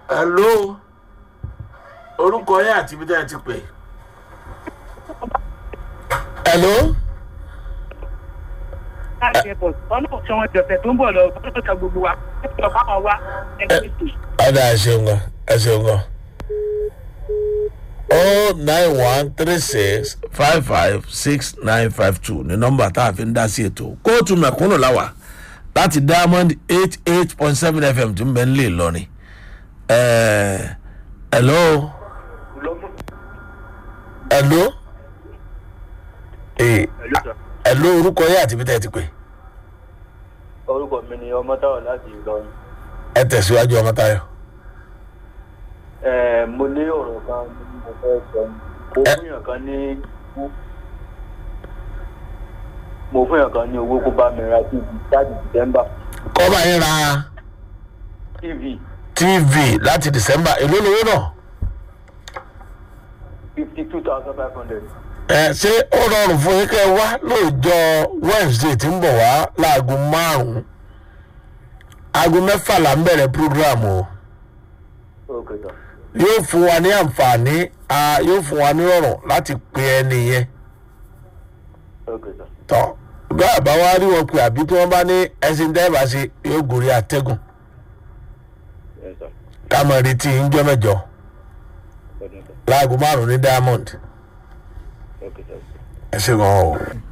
hello orúkọ yẹn àti ibi tẹ́ ẹ ti pè. hello láti airport ọlọ́run tí wọ́n jọ̀sẹ̀ tó ń bọ̀ lọ ọlọ́run gbogbo wa ẹ̀sọ́ fáwọn wa ẹgbẹ́ ètò ọ̀dà ẹ ṣeun gan ẹ ṣeun gan. o nine one three six five five six nine five two ní nọmba tá a fi ń dá sí ètò kóòtù mẹ̀kúnnù láwà láti diamond eight eight point seven fm tí ń bẹ ń lè lọrin. ẹ̀ẹ́ hello hello ee hello orúkọ yẹn àti ibi tẹ́ ẹ ti pè orúkọ mi ni ọmọ táwọn láti ìlọrin ẹ tẹ̀síwájú ọmọ tayo. ẹ mo ní ọ̀rọ̀ kan ní mo fẹ́ sọ ni mo Ẹ- fún yàn kan ní mo fún yàn kan ní owó kó bá mi ra tv láti december kọ́ bá yín ra tv tv láti december èló lówó náà. fifty two thousand five hundred ẹ ṣé ó rọrùn fún yín kẹ́ ẹ wá lóòjọ́ wednesday tí ń bọ̀ wá láago márùn-ún aago mẹ́fà là ń bẹ̀rẹ̀ program o ok sir yóò fún wa ní àǹfààní a yóò fún wa ní rọrùn láti pe ẹni yẹn ok sir tọ́ bí àbá wa rí wọn pé àbí tí wọ́n bá ní ẹṣin dẹ́ẹ̀bà ṣe yóò gòrí àtẹ́gùn yes sir ká mọ̀ retí ìjọ mẹ́jọ ọdún sir láago márùn-ún ní diamond ok sir. ẹ ṣe gan o.